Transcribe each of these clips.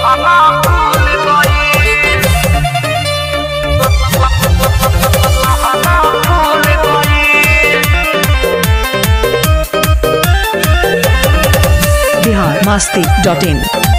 Bihar Masti dot in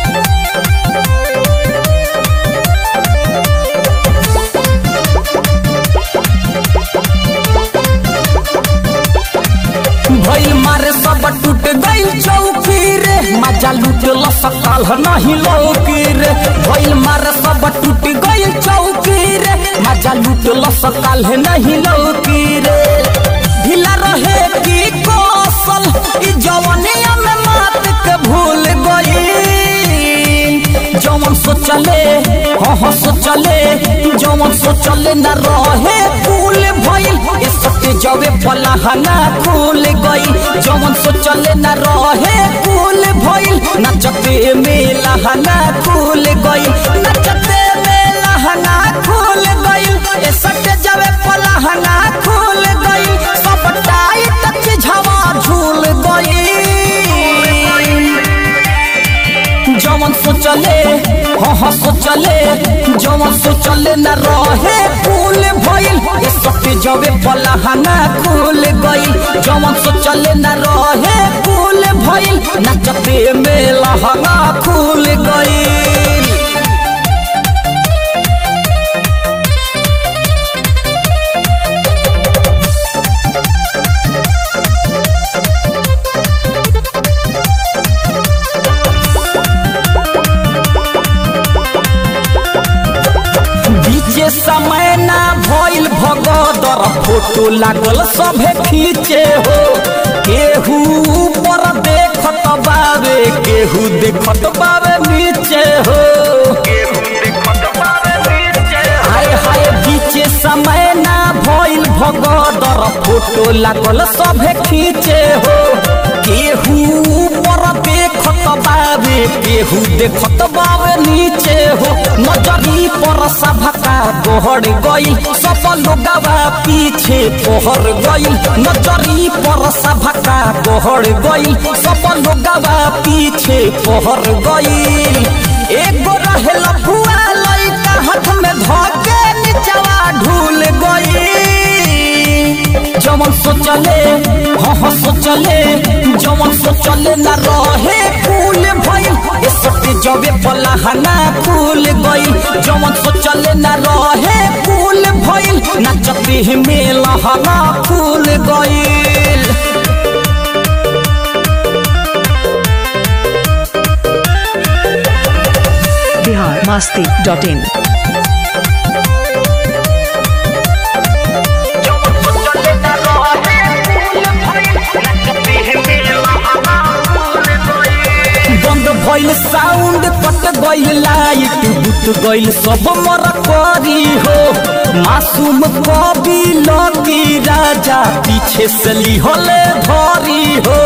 भइल मारे सब टूट गइल चौकी रे मजा लूटल सकाल नहीं लौकी रे भइल मारे सब टूट गइल चौकी रे मजा लूटल सकाल नहीं लौकी रे ढीला रहे की कौशल ई जवनिया में मात के भूल गई जवन सोचले हाँ हाँ सोचले जवन सोचले न रहे फूल भइल ए सत्य जवे पलाहना खुल गई जवन सोचले न रहे फूल भइल नचते में लहना खुल गई नचते में लहना खुल गई ए सत्य जवे पलाहना खुल गई सब टाइट चिझवा झूल गई जवन सोचले हाँ हाँ सोचले जवन सोचले न रहे फूल भइल ए सत्य जवे पलाहना खुल गई जवन सोचले न रहे फूल भइल नचते में लहंगा खुल गई बीचे समय ना भइल भगदर फोटो लागल सभे खींचे हो केहू ऊपर देखत बावे केहू देखत बावे नीचे हो हाय हाय बीचे समय ना भइल भगदर फोटो लागल सभे खींचे हो केहू ऊपर देखत बावे केहू देखत बावे नीचे हो नजरी पर सभका तोहर गई सब लोगवा पीछे तोहर गई नजरी पर सभका तोहर गई सब लोगवा पीछे तोहर गई एगो रहे लफुआ लइका हाथ में धके निचवा ढूल गई जवन सोचले हाँ हाँ सोचले जवन सोचले न रहे फूल भइल ए सत्य जबे पलाहना फूल गई जवन सोचले न रहे फूल भइल नचते में लहना फूल गइल बिहार मस्ती डॉट इन बंद भइल साउंड कट गइल लाइट बुत गइल सब मर करी हो मासूम कवि लकी राजा पीछे से लिहले धरी हो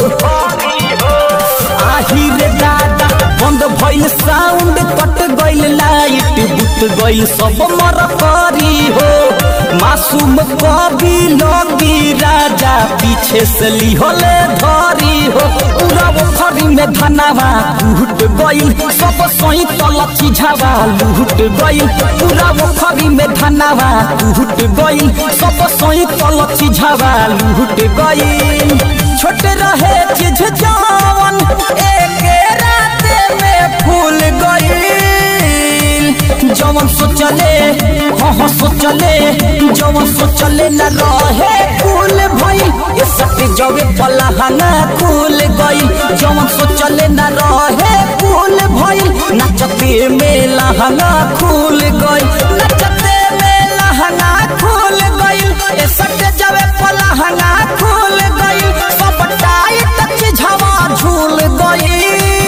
आही रे दादा बंद भइल साउंड कट गइल लाइट बुत गइल सब मर करी हो मासूम कवि लगी राजा पीछे से लिहले धरी हो पूरा पोखरी में धनावा लूट गइल सब सोई तल चिझावा लूट गइल पूरा पोखरी में धनावा लूट गइल सब सोई तल चिझावा लूट गइल छोटे रहे चिझ जवन एक रात में फूल गइल जवन सोचले हाँ हाँ सोचले जवन सोचले न रहे फूल भइल ए सत्य जवे पलाहना खुल गइल जवन सोचले न रहे फूल भइल नचते में लहंगा खुल गइल नचते में लहंगा खुल गइल ए सत्य जवे पलाहना खुल गइल सब टाइट चिझवा झूल गइल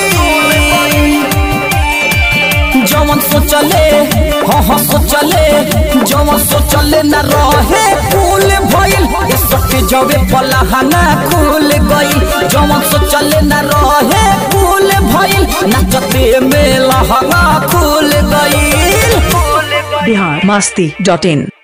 जवन सोचले हाँ हाँ सोचले जवन सोचले न रहे फूल भइल ए सत्य जवे पलाहना खुल गइल जवन सोचले न रहे फूल भइल नचते में लहंगा खुल गइल बिहार मस्ती डॉट इन